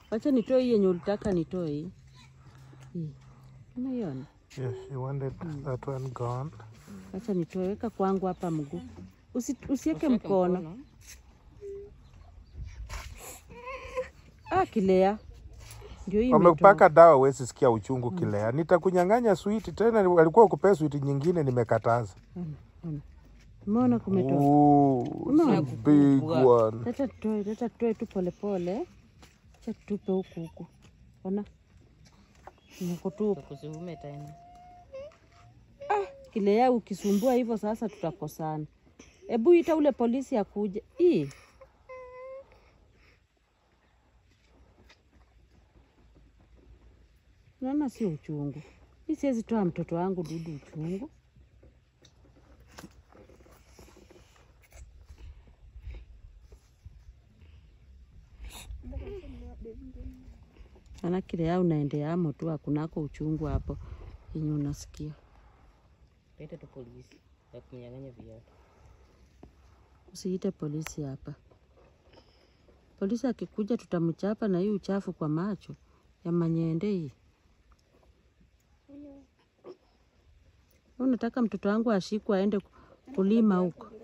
Wacha nitoe hii yenye ulitaka nitoe hii. Hii. Unaiona? Yes, you wanted that one gone. Wacha nitoe, weka kwangu hapa mguu. Usi, usiweke mkono. Ah, kilea. Ndio hii imetoka. Wamepaka dawa, huwezi sikia uchungu kilea. Nitakunyang'anya switi tena, walikuwa kupea switi nyingine, nimekataza. Umeona kumetoka. Ooh, Umeona? it's a big one. Leta tutoe, leta tutoe tu polepole. Acha tutupe huku huku. Ona. Nimekutupa. Kusiume tena. Kilea ukisumbua hivyo sasa tutakosana. Hebu ita ule polisi akuje. Ii. Naona sio uchungu. Mi siwezi toa mtoto wangu dudu uchungu. Ana kilea unaendeamo tu, hakunako uchungu hapo yenye unasikia. Leta tu polisi ya kunyang'anya viatu. Usiite polisi hapa. Polisi akikuja tutamchapa na hii uchafu kwa macho ya manyende hii. Wewe Unataka mtoto wangu ashikwe aende kulima huko?